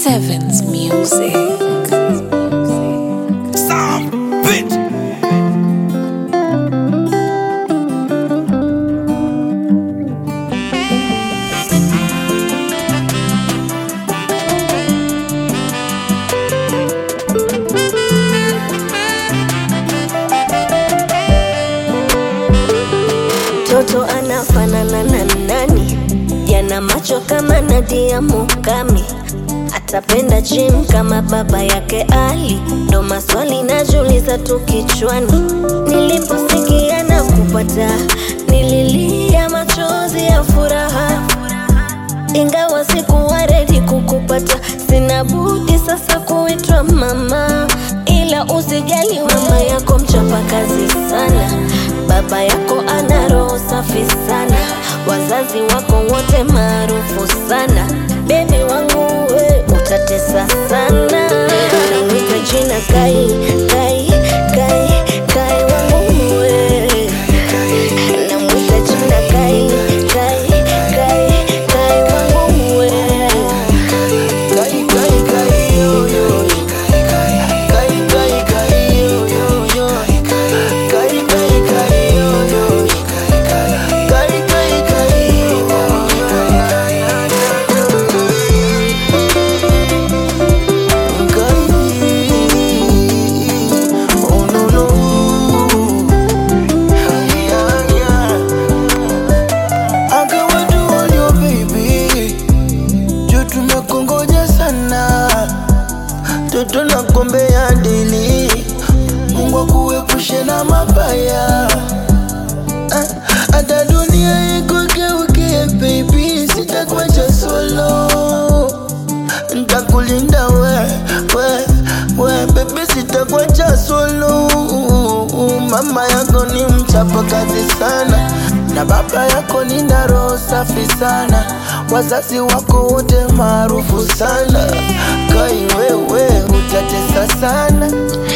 Sevens Music. Sound bitch. Mtoto anafanana na nani? Yana macho kama Nadia Mukami, atapenda gym kama baba yake Ali. Ndo maswali najiuliza tu kichwani, niliposikia na kupata, nililia machozi ya furaha ingawa sikuwa redi kukupata, sina budi sasa kuitwa mama. Ila usijali, mama yako mchapakazi sana, baba yako ana roho safi sana, wazazi wako wote maarufu sana. Bebi wangu we utatesa sana, nawita jina Kai, Kai, Kai, Kai wangu we namwita jina Kai, Kai, Kai, Kai wangu we Kai kai kai yo yo Kai kai kai yo yo yo Kai kai kai yo yo Kai kai kai yo Oh no no Yeah yeah I got what do on your baby juu tumekongoja sana toto na kombe ya dili mungu akuepushe na mabaya Ah, hata dunia ikugeukie baby sitakuacha solo ntakulinda we we we bebe sitakuacha solo mama yako ni mchapa kazi sana na baba yako ni na roho safi sana wazazi wako wote maarufu sana kai wewe utatesa sana